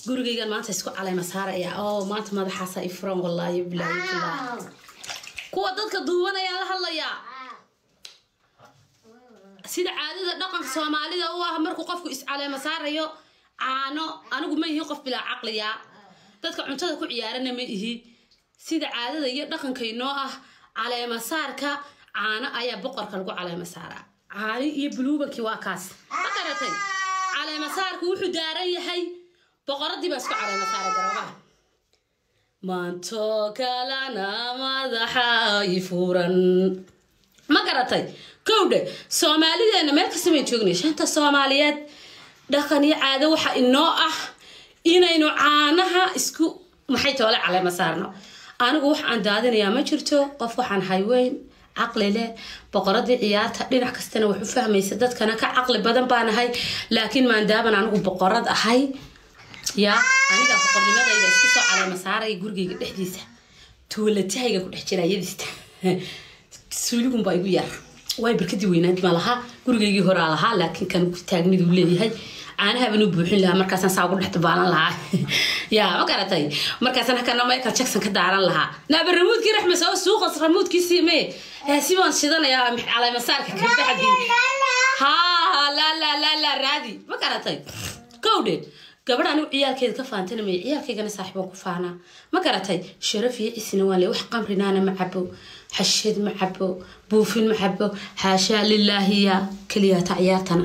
gurigaygan maanta isku caleyma saaraya oo maanta madaxaasa i furan wallaahi bilaahi billah kuwa dadka duubanayaan la hadlayaa sida caadada dhaqanka soomaalida u ah markuu qofku iscaleema saarayo caano anigu ma ihi qof bilaa caqliya dadka cuntada ku ciyaarana ma ihi sida caadada iyo dhaqankaynoo ah caleema saarka caano ayaa boqorka lagu caleema saaraa caani iyo buluubankii waa kaas ma garatay caleema saarku wuxuu daaran yahay boqoradii baa isku caleema saaray garoobaha maanto kalana madaxa i furan ma garatay kowdhe soomaalideena meel kasta bay joognay shanta soomaaliyeed dhaqan iyo caado waxa inoo ah inaynu caanaha isku maxay toole caleema saarno anigu wax aan daadinayaa ma jirto qof waxaan hayweyn caqli leh boqoradii ciyaarta dhinac kastana wax u fahmaysa dadkana ka caqli badan baan ahay laakiin maandaaban anigu boqorad ahay yaa aniga boqornimadayda isku soo caleema saaraya gurigayga dhexdiisa tuulatahayga ku dhex jira yadiista suuligunbaa igu yar way barkadii weynaad ma lahaa gurigaygii horaa lahaa laakiin kan taagniduu leeyahay caanahaban u buuxin lahaa markaasaan saa ugu dhex dabaalan lahaa yaa ma garatay markaasaan hakana michael jackson ka daaran lahaa naaba ramuudkii raxme soo suuqas ramuudkiisii mee si baan shidanayaa caleemasaarka ka baxdi haa laa laa laa laa raadi ma garatay kowdhe gabadh anigu ciyaalkeeda ka faantana may ciyaalkaygana saaxiibaan ku faanaa ma garatay sharaf iyo cisina waan le wax qamrinaana ma cabo xashid ma cabo buufin ma cabo xaashaa lilaahiya keliyaata ciyaartana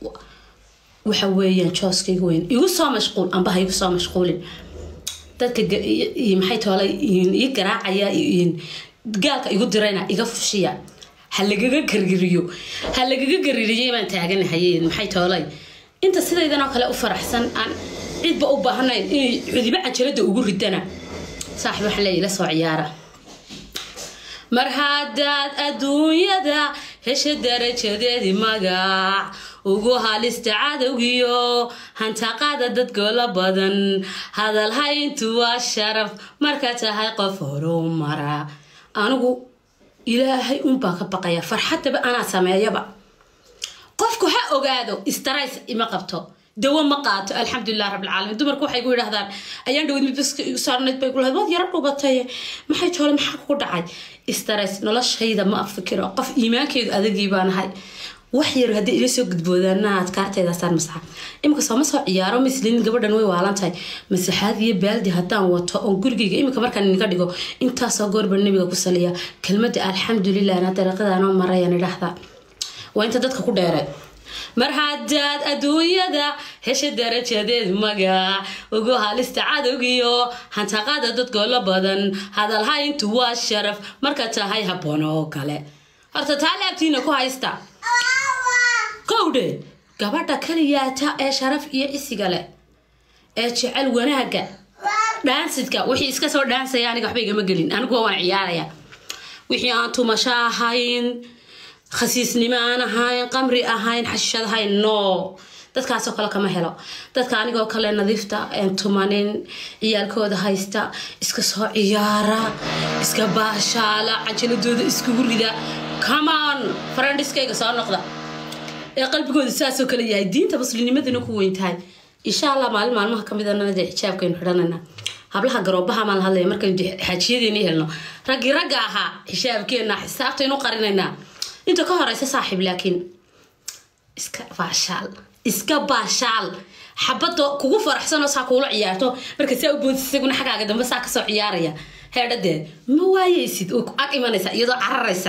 waxa weeyaan jooskayga weyn igu soo mashquul amba ha igu soo mashquulin dadka maxay toolay ii garaacaya gaalka igu dirayna iga fushiya ha lagaga gargiriyo ha lagaga gaririyo baan taaganahay maxay toolay inta sidaydanoo kale u faraxsan aan cidba u baahnayn inay cudibo cajalada ugu ridana saaxib waxaa leeyahy la soo ciyaara mar haddaad adduunyada hesha darajadeedii magac ugu halista cadowgiyo hantaqada dadgoola badan hadalhayntu waa sharaf marka tahay qof horumara anigu ilaahay unbaa ka baqaya farxaddaba anaa sameeyaba qofku ha ogaado istarays ima qabto dawo ma qaato alxamdulilah rabbilcaalamiin dumarku waxay gu yidhahdaan ayaan dhawad mid baska igu saarnayd bay kulahayd waad yaro dhubatay maxay toole maxaa kugu dhacay istarays noloshayda ma afikiro qof iimaankeedu adagii baan ahay wax yar haddii ila soo gudboodaana adkaarteedaasaan masaxa imika sooma soo ciyaaro mislin gabadhan way waalan tahay masaxaad iyo baaldi haddaan wato oon gurigayga imika markaan idinka dhigo intaasoo goorba nabiga ku saliya kelmadda alxamdulilah na dariiqadaanoo marayaan idhaahda waa inta dadka ku dheeray mar haddaad adduunyada hesha darajadeed magac ugu halista cadowgiyo hantaqada dadgoola badan hadalhayntu waa sharaf marka tahay habboon oo kale horta taa laabtiina ku haysta kowdhe gabadha kaliyaata ee sharaf iyo cisiga leh ee jecel wanaagga dhaansidka wixii iska soo dhaansaya aniga waxba igama gelin anigu waan ciyaaraya wixii aan tumasho ahayn khasiisnimo aan ahayn qamri ahayn xashishad ahayn no dadkaasoo kale kama helo dadka anigoo kale nadiifta een tumanin ciyaalkooda haysta iska soo ciyaara iska baashaala cajaladooda iskugu rida common farandhiskayga soo noqda ee qalbigooda saasoo kale yahay diinta muslimnimadana ku weyn tahay insha allah maalin maalmaha kamid anana dee xijaabkaynu xidhanayna hablaha garoobaha maan la hadlaya markaynu xaajiyadeeni helno raggii ragga ahaa xisaabkeenna xisaabtaynu qarinaynaa inta ka horeysa saaxiib laakiin iska baashaal iska baashaal xabadda kugu faraxsanoo saa kuula ciyaarto marka saa u boodis isaguna xaggaaga dambe saa kasoo ciyaaraya heedhadeed ma waayeysid oo ag imanaysa iyadoo cararaysa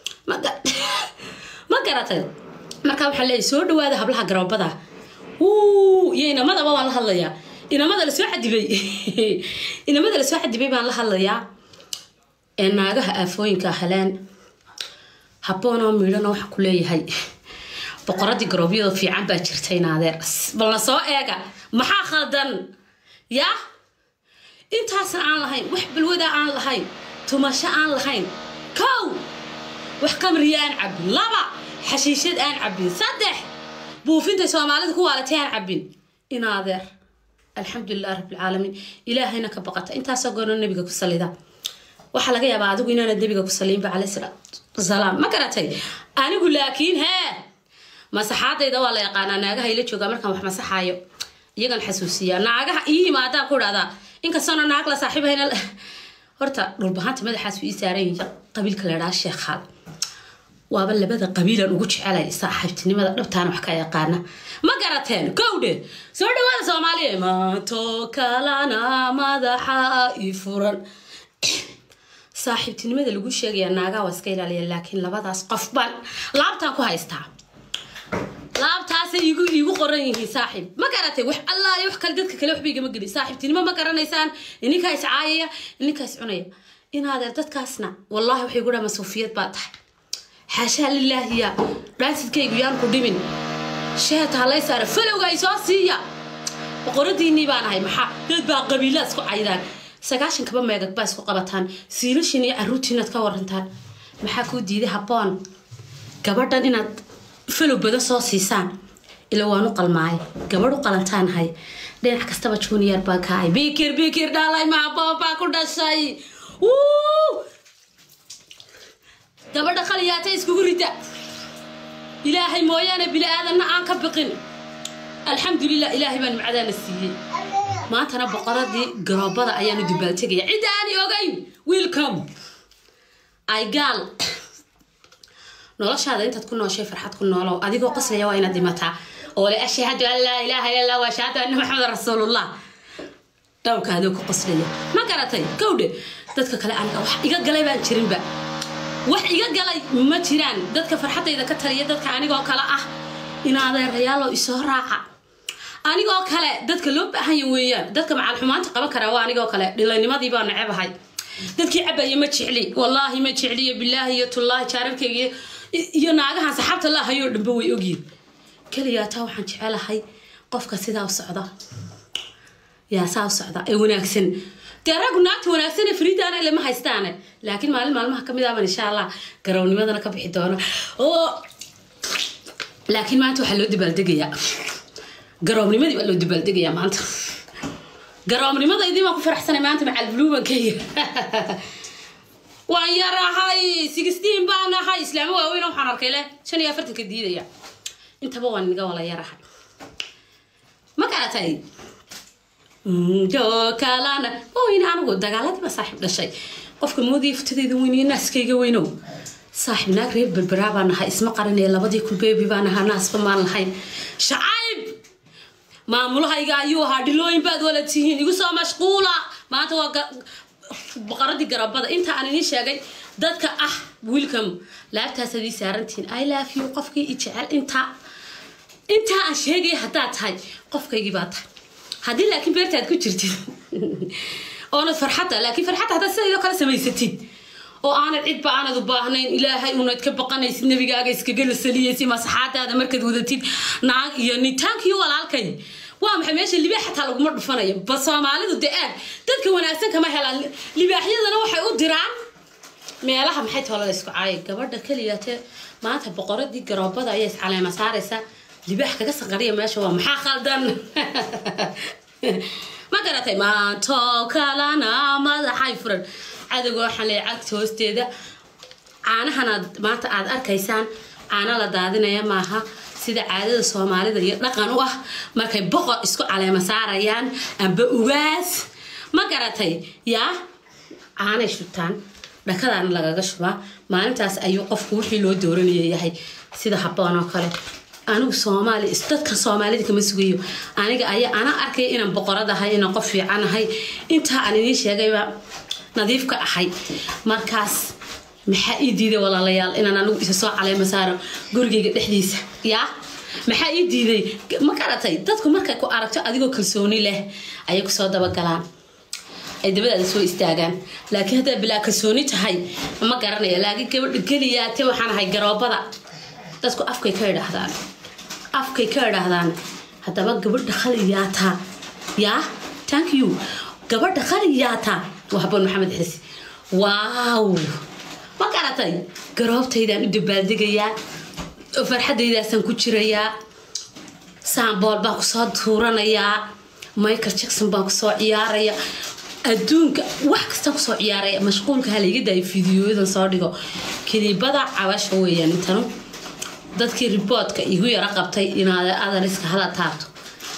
ma garatay markaa waxaa leeyahy soo dhawaada hablaha garoobada iyo inamadaba waan la hadlayaa inamada lasoo xadibay inamada lasoo xadibay baan la hadlayaa ee naagaha aafooyinka heleen habboonoo miidhana waxaa ku leeyahay boqoradii garoobyada fiican baa jirta inaadeer balna soo eega maxaa khaldan yaa intaasna aan lahayn wax balwada aan lahayn tumasho aan lahayn kow wax qamriya aan cabin laba xashiishad aan cabin saddex buufintay soomaalida ku waalatay aan cabin inaadeer alxamdulilah rabbilcaalamiin ilaahayna ka baqata intaasoo goorno nabiga ku salida waxaa laga yaabaa adigu inaanad nabiga ku saliinba caleyh salaatu salaam ma garatay anigu laakiin hee masaxaadayda waa la yaqaanaa naagaha ila joogaa markaan wax masaxaayo iyagan xasuusiyaa naagaha ii yimaadaan ku dhahdaa inkastoona naag la saaxiibhayna horta dhulbahanta madaxaas ii saaran yihiin qabiilka la idhaha sheekhaal waaba labada qabiilan ugu jecelay saaxiibtinimada dhabtaana wax ka yaqaana ma garateen kowdhe soo dhawaada soomaaliya maanto kalana madaxa i furan saaxiibtinimada lagu sheegaya naagaha waa iska ilaaliya laakiin labadaas qof baan laabtaan ku haystaa laabtaasay igu iigu qoran yihiin saaxiib ma garatay wax allaale wax kale dadka kale waxba igama gelin saaxiibtinimo ma garanaysaan ininkaa is caayaya ininkaa is cunaya inaadeer dadkaasna wallaahi waxay gudhaa masuufiyad baa tahay xaashaa lilaahiya dhaasidkaygu yaan ku dhimin sheeta halay saara falowga ay soo siiya boqoradiinii baan ahay maxaa dad baa qabiilaa isku caydaan sagaashan kaba meegag baa isku qabataan siilashin iyo caruurtiinaad ka warantaan maxaa kuu diiday habboon gabadhan inaad falow badan soo siisaan ila waanu qalmaay gabadh u qalantaanahay dhinac kastaba junior baa kahay bikir bikir dhalay maaboon baa ku dhashay gabadha khaliyaata iskugu rida ilaahay mooyaane bili aadanna aan ka biqin alxamdulilah ilaahay baan macdaana siiyey maantana boqoradii garoobada ayaanu dubaaltegaya cidda aani ogayn welcome ay gaal noloshaada intaad ku nooshay farxad ku noolow adigoo qaslaya waa inaad dhimataa oo le ashhadu an laa ilaaha illa allah wa ashhadu anna maxamed rasuulullah dhowrkaadoo ku qaslaya ma garatay kowdhe dadka kale aniga wax iga galay baan jirinba wax iga galay ma jiraan dadka farxadayda ka taliya dadka anigoo kale ah inaadeerayaalo isoo raaca anigoo kale dadka loo baahanya weeyaan dadka macal xumaanta qaban karaa waa anigoo kale dhilaynimadii baa necebahay dadkii cabaya ma jecli wallaahi ma jecliyo bilaahi iyo tullaahi jaararkayga iyo naagahan saxaabta laahayoo dhanba way ogyihin keliyaa taa waxaan jecelahay qofka sidaa u socda yaa saa u socda ee wanaagsan dee raggu naagta wanaagsan ee fariidaana ilama haystaane laakiin maalin maalmaha kamid aban insha allah garownnimadana ka bixi doona oo laakiin maanta waxaa loo dabaaldegayaa garoobnimadii baa loo dabaaldegayaa maanta garoobnimadaydii baan ku faraxsanay maanta macal bluubankayga waan yarahay sixteen baan ahay islaamo waaweyn waxaan arkay leh shan iyo afartanka diidaya intaba waan niga wala yarahay ma garatay kalana waweyn anigu dagaaladiiba saaxiib dhashay qofka moodii futadeyda weyniyo naaskayga weynow saaxiib naag reer berberaa baan nahay isma qaranaya labadii kulbeebi baan ahaa naasba maan lahayn shacayb maamulahayga ayuu ahaa dhilooyin baad wala tihiin igu soo mashquula maanta waa boqoradii garabada inta aan idiin sheegay dadka ah welcome laabtaas adii saarantihiin i love you qofkii i jecel intaa intaa aan sheegaya haddaad tahay qofkaygii baa tahay haddii laakiin beertaad ku jirtid oonad farxadda laakiin farxadda haddaad sidaydoo kale samaysatid oo aanad cidba aanad u baahnayn ilaahay unaad ka baqanaysid nabigaaga iskaga la saliyaysid masaxaadaada markaad wadatid naag iyo nitaankiyo walaalkay waa maxay meesha libaax xataa laguma dhufanayo ba soomaalidu dee aad dadka wanaagsan kama helaan libaaxyadana waxay u diraan meelaha maxay toolada isku caayay gabadha keliyate maanta boqoradii garoobada ayaa iscaleema saaraysa libaax kaga sanqariya meesha waa maxaa khaldan ma garatay maanto kalana madaxay furan cadowga waxaan leeyahay cagta hoosteeda caanahanaad maanta aad arkaysaan caano la daadinaya maaha sida caadada soomaalida iyo dhaqan u ah markay boqor isku caleema saarayaan amba ugaas ma garatay yaa caanay shubtaan dhakadaana lagaga shubaa maalintaas ayuu qofku wixii loo dooranaya yahay sida habboon oo kale anigu soomaali dadkan soomaalida kama sugayo aniga ayaa ana arkaya inaan boqoradahay inaan qof fiicanahay intaa aan idiin sheegayba nadiif ka ahay markaas maxaa ii diiday walaalayaal inaan anigu isa soo caleema saaro gurigayga dhexdiisa yaa maxaa ii diiday ma garatay dadku markay ku aragto adigoo kalsooni leh ayay kusoo dabagalaan ay dabadaada soo istaagaan laakiin haddaa bilaa kalsooni tahay ma garanaya laakiin gabadha geliyaate waxaan ahay garoobada dadku afkay ka idhaahdaan afkay ka idhaahdaan haddaba gabadha khaliyaata yaa thank you gabadha khaliyaata waa haboon maxamed xisi waaw ma garatay garoobtaydaan u dabaaldegayaa oo farxadaydaasaan ku jirayaa saambool baan kusoo tuuranayaa michael jackson baan kusoo ciyaaraya adduunka wax kastaan kusoo ciyaaraya mashquulka halayga daayo fideoyadan soo dhigo kilibada cabasha weeyaan intanu dadkii riboodka igu yaro qabtay inaad adariska hala taabto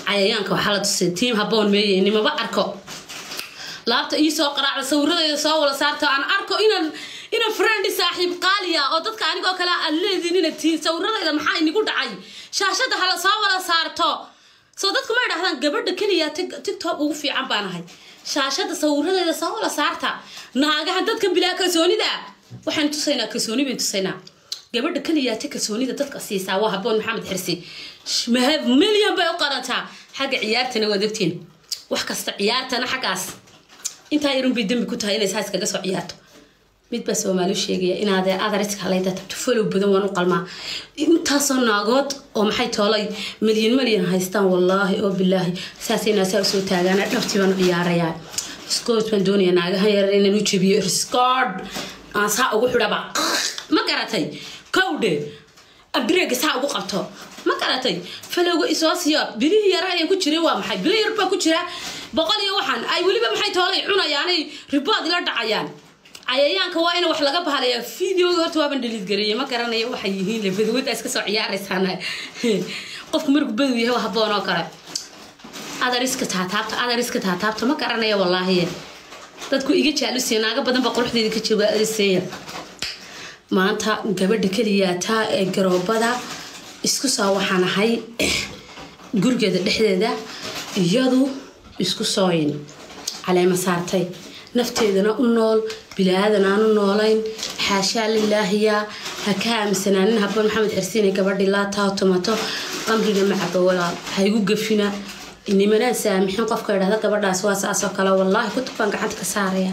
cayayaanka waxaa la tusay tiim haboon meeye nimaba arko laabta ii soo qaraacda sawiradeeda soo wala saarta aan arko inaan inaan friend saaxiib qaaliya oo dadka anigoo kale aad leediin inaad tihiin sawiradeeda maxaa inigu dhacay shaashada hala soo wala saarto soo dadku ma idhahdaan gabadha keliya tiktok ugu fiican baan ahay shaashada sawiradeeda soo wala saarta naagaha dadka bilaa kalsoonida waxaan tusaynaa kalsooni bayn tusaynaa gabadha keliya ta kalsoonida dadka siisaa waa haboon maxamed xirsi milyan bay u qarantaa xagga ciyaartana waad ogtiin wax kasta ciyaartana xaggaas intaa yarun bay dembi ku tahay inay saa iskaga soo ciyaarto mid baa soomaali sheegaya inaadee adariska halayda tabto falow badan waan u qalmaa intaasoo naagood oo maxay toolay milyan milyan haystaan wallaahi oo bilaahi saasayna saa usoo taagaana dhabtii baan u ciyaarayaa scoot baan doonaya naagahan yarar inaan u jebiyo riscord aan saa ugu xidhaba ma garatay kowdhe abreega saa ugu qabto ma garatay falowga isoo siiyo bilihii yara ayaan ku jiray waa maxay bilo yar baa ku jira boqol iyo waxaan ay weliba maxay toolay cunayaanay ribood ila dhacayaan cayayaanka waa in wax laga bahalayaa videoga horta waaban dhaliid gareeyay ma garanayo waxay yihiin labadawada iska soo ciyaaraysaan qofku markuu badow yahay waa haboon oo kale adariska taataabta adariska taataabta ma garanayo wallaahi dadku iga jaalusiya naaga badan baa quruxdeeda ka jooga ariseeya maanta gabadha keliyaataa ee garoobada isku soo waxaan ahay gurigeeda dhexdeeda iyadu isku sooyin caleema saartay nafteedana u nool bilaadan aan u noolayn xaashaa lilaahiya ha ka aaminsanaanin haboon maxamed xirsiine gabadhii laataa tomato qamriga macaba walaal ha igu gafina nimanaan saamixin qofka idhahda gabadhaas waa saasoo kale wallaahi kutub baan gacanta ka saaraya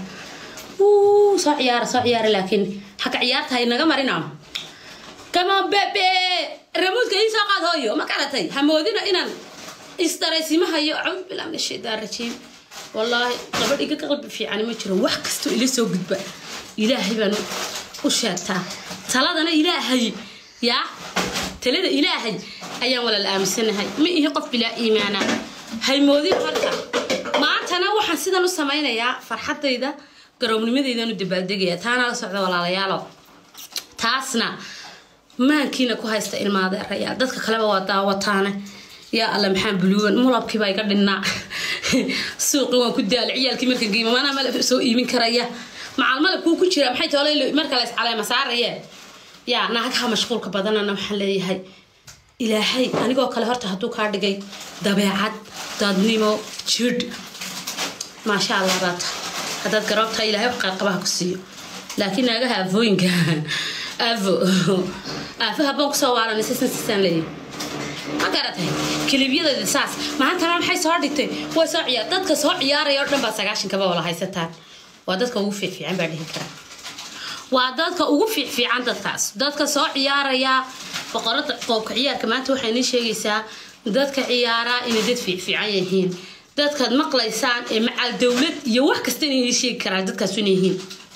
soo ciyaara soo ciyaara laakiin haka ciyaarta hay naga marina kama bebe ramuudka ii soo qaad hooyo ma garatay hamoodina inaan isdaraysimahayo caud bilaa min ashaytaan rajiim wallaahi gabadh iga qalbi fiican ma jiro wax kastoo ila soo gudba ilaahay baan u sheegtaa taladana ilaahay yaa talada ilaahay ayaan walaal aaminsanahay ma ihi qof bilaa iimaana haymoodin marka maantana waxaan sidan u samaynayaa farxadayda garoobnimadaydan u dabaaldegaya taana la socda walaalayaalo taasna maankiina ku haysta ilmaadeerayaal dadka kaleba waa daawataane yaa alle maxaan buluugan mulabkiibaa iga dhinnaa suuqi waan ku daala ciyaalkii marka geema manaa malab soo iibin karaya macal malabkuu ku jira maxay toole marka la iscaleema saarayee yaa naagaha mashquulka badanana waxaan leeyahay ilaahay anigoo kale horta hadduu kaa dhigay dabeecad dadnimo jidh maasha allah baata haddaad garoobtahay ilahay wax qaaqabaha ku siiyo laakiin naagaha aafooyinka aafo aafo habaan kusoo waaranay sisan sisaan leeyahay ma garatay kiliibyadeeda saas maantana maxay soo dhigtay way soo ciyaar dadka soo ciyaaraya oo dhan baa sagaashankaba wala haysataan waa dadka ugu fiicfiican baa dhihi karaa waa dadka ugu fiicfiican dadkaas dadka soo ciyaaraya boqorada qoobka ciyaarka maanta waxay nii sheegaysaa dadka ciyaaraa inay dad fiicfiican yihiin dadkaad maqlaysaan ee macal dowlad iyo wax kasta inay sheegi karaan dadkaas inay yihiin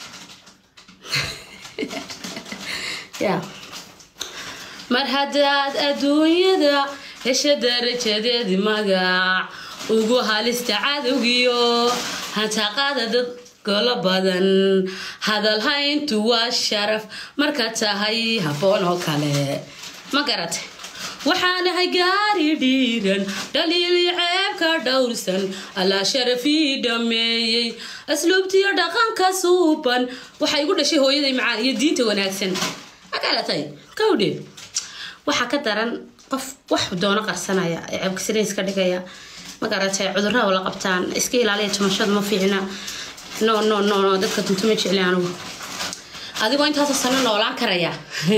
yeah. mar haddaad adduunyada hesha darajadeedi magac ugu halista cadowgiyo hantaqada dad golo badan hadalhayntu waa sharaf marka tahay haboon oo kale ma garatay waxaanahay gaari dhiiran dhaliili ceebka dhowrsan allaa sharafii dhameeyey asluubtiyo dhaqanka suuban waxay igu dhashay hooyaday macaan iyo diinta wanaagsan ma garatay kawdhe waxaa ka daran qof wax doono qarsanaya ee ceebkasinays ka dhigaya ma garatay cudurada la qabtaan iska ilaaliya tumashada ma fiicna no no no no dadka dunto ma jecli anigu adigoo intaasoo sano noolaan karaya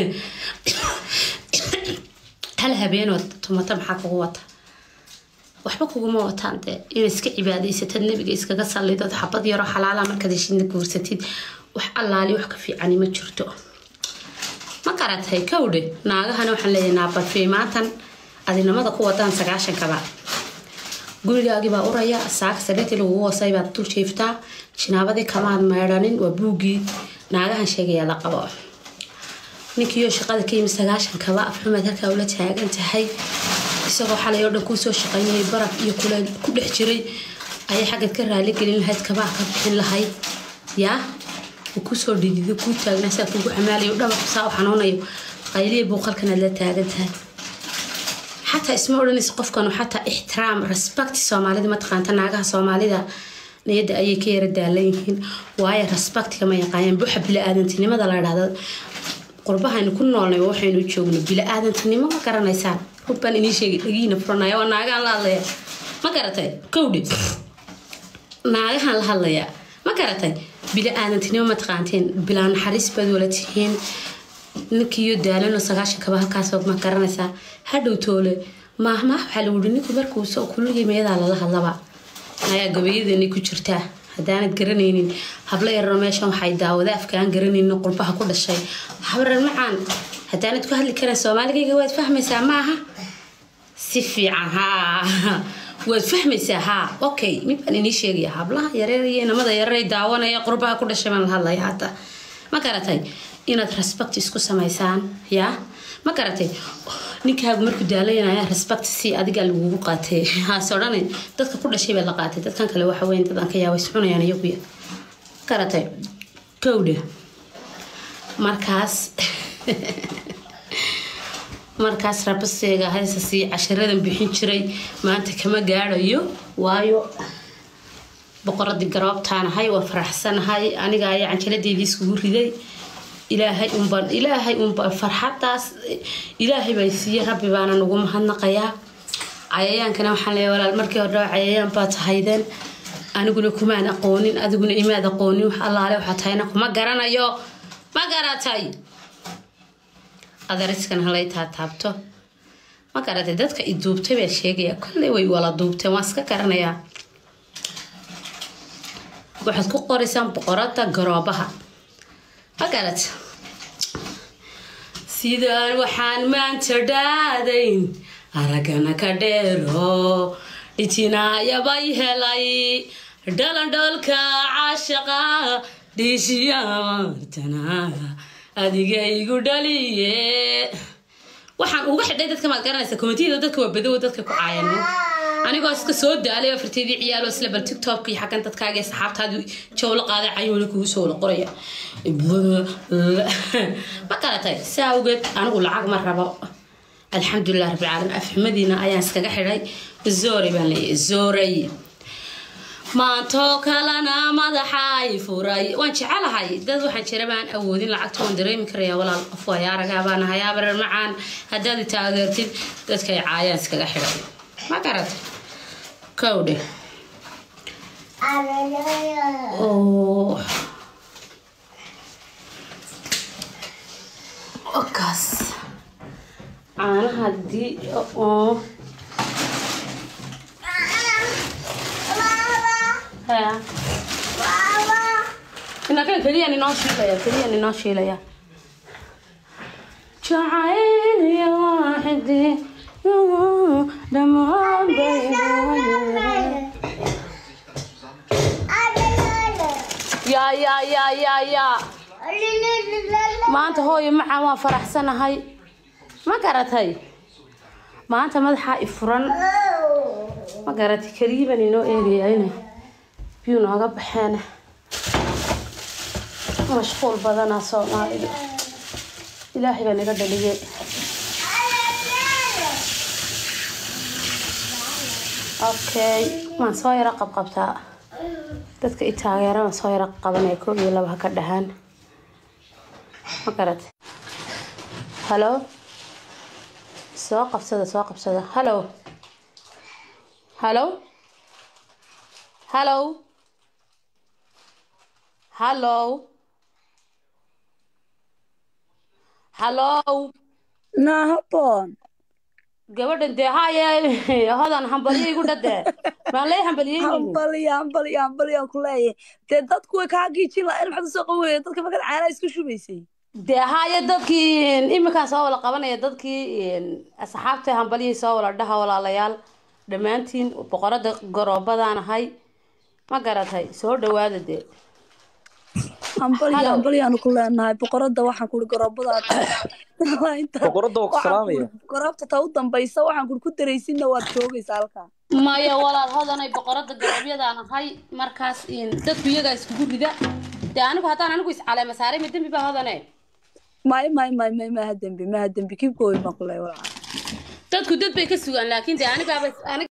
hal habeenood tumata maxaa kugu wata waxba kuguma wataan dee inaad iska cibaadaysatad nebiga iskaga sallidad xabad yaroo xalaala markaad heshidna guursatid wax allaali wax ka fiicani ma jirto ma garatay kawdhe naagahana waxaan leeyahay naabarfey maantan adinamada ku wadaan sagaashankaba gurigaagii baa uraya saaka sariirtii lagugu wasay baad dul jiiftaa jinaabadii kamaad meedhanin waa buuggii naagahan sheegayaa la qabo ninkiioo shaqada ka yimi sagaashankaba afxumaad halkaa ula taagan tahay isagoo xalay oo dhan kuu soo shaqaynayay baraf iyo kuleel ku dhex jiray ayay xaggad ka raali gelin lahayd kabaha ka bixin lahayd yaa kusoo dhidido kuu taagna saa kugu xamaalayo dhabarku saa u xanuunayo qayliya buuqalkanaad la taagan tahay xataa isma odhanaysa qofkanu xataa ixtiraam respect soomaalida mataqaanta naagaha soomaalida niyadda ayay ka yara daalan yihiin waayo respectiga ma yaqaayaan buxa bili-aadantinimada la dhahda qurbahaynu ku noolnay waxaynu joogno bili-aadantinimo ma garanaysaan rubbaan inii sheegay dhagiina furanaya waa naagahan la hadlaya ma garatay kowdhi naagahan la hadlaya ma garatay bili-aadantinimo ma taqaanteen bilaa naxariis baad wala tihiin ninkiiyo daalano sagaashan kaba halkaas ma garanaysaa hadhow toole maahmaah waxaa lagu yihi ninku markuu soo kulligii meeyadaa lala hadlaba ayaa gabayadani ku jirtaa haddaanad garanaynin habla yararo meeshan waxay daawada afkaan garanaynin qurbaha ku dhashay habrar macaan haddaanad ku hadli karan soomaaligayga waad fahmaysaa ma aha si fiican haa waad fahmaysaa haa okay mid baan inii sheegaya hablaha yareer iyo inamada yareeray daawanaya qurbaha ku dhashay baan la hadlaya hadda ma garatay inaad respect isku samaysaan yaa ma garatay ninkaagu markuu daalanaya respect si adiga lagugu qaatay haase odhanay dadka ku dhashay baa la qaatay dadkan kale waxa weyn dadaan ka yaaba iscunayaan iyaguya garatay kowdha markaas markaas rabaseega haysa sii casharadan bixin jiray maanta kama gaadhayo waayo boqoradii garoobtaanahay waa faraxsanahay aniga ayaa canjaladeedii iskugu riday ilaahay unbaan ilaahay unbaan farxadaas ilaahay baa siiye rabbi baana nagu mahadnaqayaa cayayaankana waxaan leeyahay walaal markii hore cayayaan baa tahaydeen aniguna kumaan aqoonin adiguna imaad aqoonin wax allaale waxaa tahayna kuma garanayo ma garatay adariskan halay taataabto ma garatay dadka i duubtay baa sheegaya kolley way wala duubteen waan iska garanayaa waxaad ku qoraysaan boqorada garoobaha ma garat sidaan waxaan maanta dhaadayn aragana ka dheero dhijinaayabay helay dhalandhoolka caashaqa dhiishiyamartana adiga igu dhaliye waxaan uga xidhay dadka maad garanaysa komitiyada dadka waa badowa dadka ku caayano anigoo iska soo daalay afarteedii ciyaalo isla bal tiktokka iyo xaggan dadkaaga saxaabtaadu jawlo qaaday cayuuna kugu soo wala qoraya ma garatay saa awgeed anigu lacag ma rabo alxamdulilah rabbilcaalamiin afxumadiina ayaan iskaga xidhay zooray baan leeyahay zooray maantoo kalena madaxay furay waan jecelahay dad waxaan jira baan awoodin lacagta waan dareemi karaya walaal qof waayaaragaa baan ahay abarar macaan haddaad i taageertid dadkay caayaan iskaga xidhay ma garat kowdhe kaas caanaha hadii oo inakan keliyan inoo shiilaya keliyan inoo shiilaya jacayl waaxidi dhamaan yaa yaa yaa yaa yaa maanta hooyo macaan waan faraxsanahay ma garatay maanta madaxaa i furan ma garatay kariiban inoo eegayayna biyuu nooga baxeena mashquul badanaa soomaalida ilaahay baa naga dhaliyay okay waan soo yaro qabqabtaa dadka i taageera waan soo yaro qabanaya koob iyo laba ha ka dhahaan ma garat halo soo qabsada soo qabsada halo halo halo halo halo nahabon gabadhan dee haye hodan hambalyo igu dhadee maan lay hambalyeynayni hambaliya hambaliya hambaliya ku leeyahay dee dadku way kaa giijin lahayn maxaad usoo qabanaya dadka markaad caanaha isku shubaysay dee haye dadkii iminkaan soo wala qabanaya dadkii asxaabta hambalyihii soo wala dhaha walaalayaal dhammaantiin boqorada garoobadaan ahay ma garatay soo dhawaada dee hambaliya Hello. hambaliyaanu ku leenahay boqorada waxaan kuri garoobada boqorada waa ku salaamaya garoobta ta u dambaysa waxaan kuri ku daraysinna waad joogaysaa halkaa maya walaal hodanay boqorada garoobyadaan ahay markaas dadku iyagaa iskugu rida dee anigu haddaan anigu iscaleema saaray ma dembi baa hodane may may may may maha dembi maha dembi kibkooy baan ku leeyahay walaa dadku dad bay ka sugaan laakiin dee anigaaba aniga